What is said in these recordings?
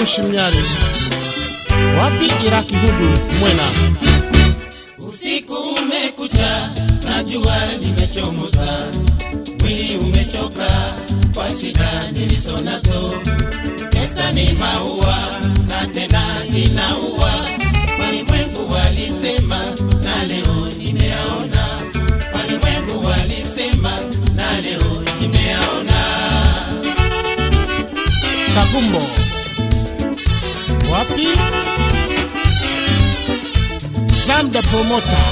Bushi Mnyari. Wapi Iraki Hudu Mwena. Usiku umekucha na jua limechomoza, mwili umechoka kwa shida nilizo nazo. Pesa ni maua na tena inaua, walimwengu walisema na leo nimeyaona, walimwengu walisema na leo nimeyaona. Kagumbo. Wapi? Zamda Promoter.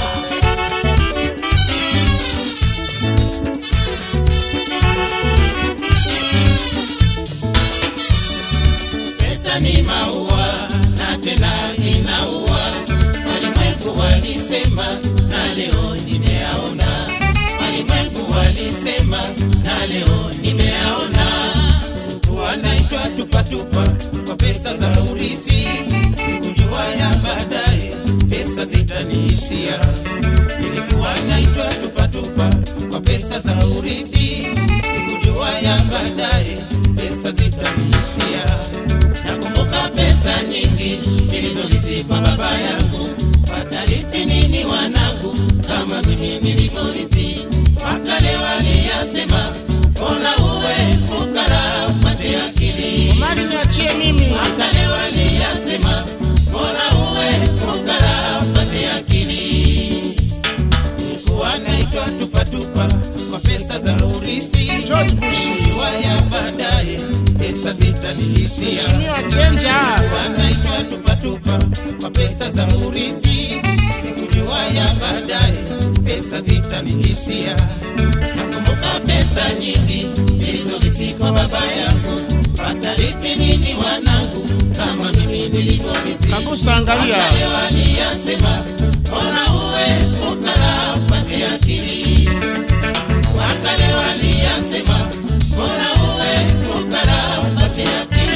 Pesa ni maua na tena inaua, walimwengu walisema na leo nimeyaona, walimwengu walisema na leo nimeyaona. Mtu anaitwa tupatupa kwa pesa za urithi, sikujua ya baadaye pesa zitaniishia. Nilikuwa naitwa tupatupa kwa pesa za urithi, sikujua ya baadaye pesa zitaniishia. Nakumbuka pesa nyingi nilizorithi kwa baba yangu, watarithi nini wanangu kama mimi nilivyorithi? Wakale waliyasema, mbona uwe fukara upate akili? Mali niachie mimi. Wakale waliyasema, mbona uwe fukara upate akili? Nilikuwa naitwa tupatupa kwa pesa za urithi, George Bushi. waya baadaye pesa zitaniishia Mheshimiwa Chenja. wanaitwa tupatupa kwa pesa za urithi, sikujua ya baadaye pesa zitaniishia. Nakumbuka pesa nyingi nilizorithi kwa baba yangu, watarithi nini wanangu kama mimi nilivyorithi? Kagusa angalia. Wakale waliyasema, mbona uwe fukara upate akili? Wakale waliyasema, mbona uwe fukara upate akili?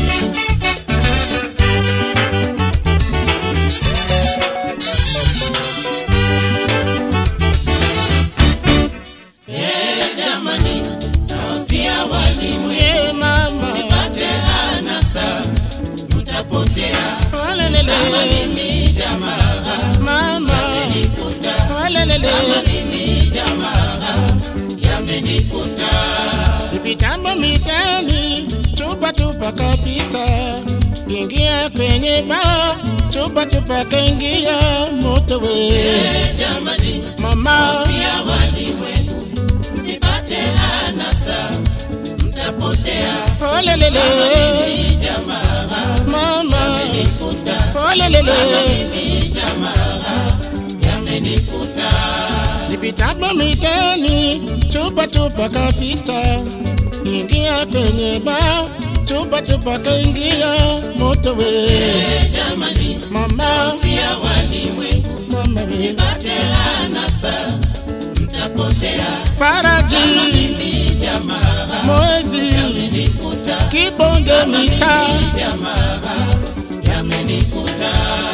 Eh, jamani, nawasia walimu Ye mama. pate anasa, mtapotea kama Walelele. mimi jamaa Mama. yamenikuta, kama Walelele. mimi jamaa yamenikuta. Vitambo mitani, chupa tupa kapita, ingia kwenye baa, chupa tupa kaingia moto we. Eh, jamani, Mama, nawasia walimwengu msipate anasa, mtapotea kama olelele, mimi jamaa mama, yamenikuta, kama olelele. mimi jamaa yamenikuta. Vitambo mitani, chupa tupa kapita, ingia kwenye baa, chupa tupa kaingia moto we. Eh, jamani, Mama, sia walimwengu mama we. pate anasa, mtapotea Faraji, mimi jamaa mwezi, yamenikuta, kibonge mitaa jamaa yamenikuta.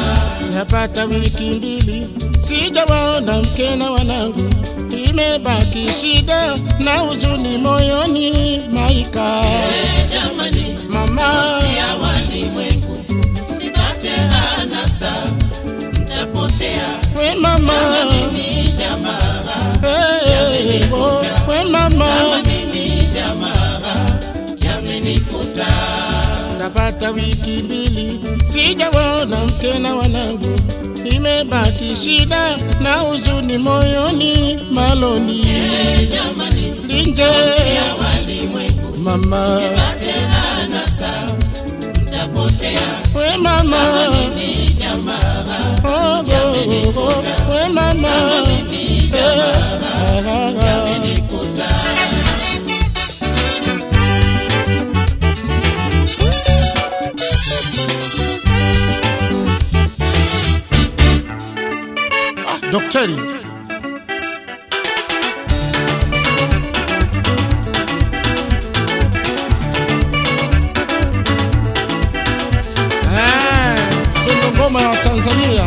Yapata wiki mbili sijawaona mke na wanangu, imebaki shida na huzuni moyoni. Maika Eh, jamani, mama, sia walimwengu msipate anasa, mtapotea we mama, mimi jamaa hey, oh, we mama, kama mimi jamaa yamenikuta. yapata wiki mbili sijawaona mke na wanangu, imebaki shida na huzuni moyoni. Maloni Eh, jamani, linje sia walimwengu mama, pate anasa, mtapotea we mama. mimi jamaa Oh, oh, oh, we mama. mimi jamaa Eh, yamenikuta. ah, Daktari. Eh, Sio ngoma ya Tanzania.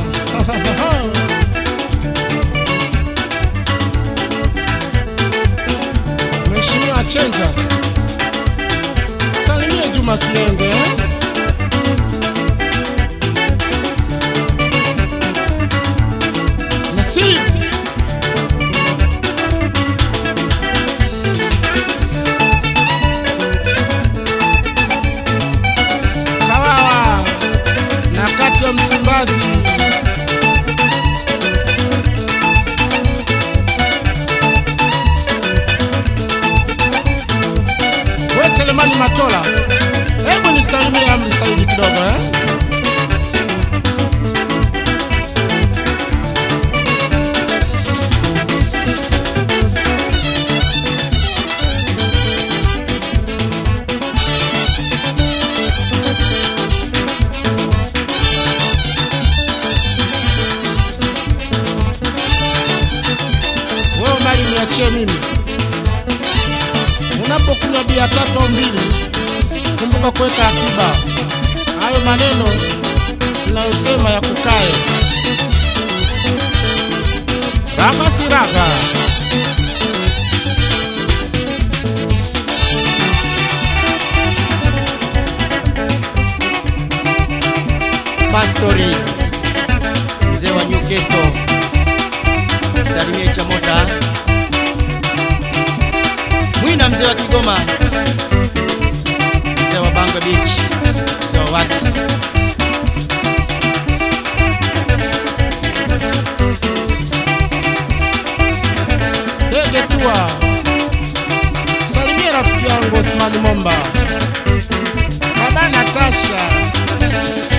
Mheshimiwa Chenja, salimie Juma Kienge. eh? Matola, hebu nisalimie Amri Saidi kidogo eh? Wewe mali niachie mimi. Unapokunywa bia tatu au mbili, kumbuka kuweka akiba. Hayo maneno tunayosema ya kukae. Raga si raga. Pastori mzee wa Newcastle, salimie Chamota Mwina, mzee wa Kigoma, mzee wa Bangwe Beach, mzee wa Wax, Dege tua. Salimia rafiki yangu Othmani Momba. Baba Natasha.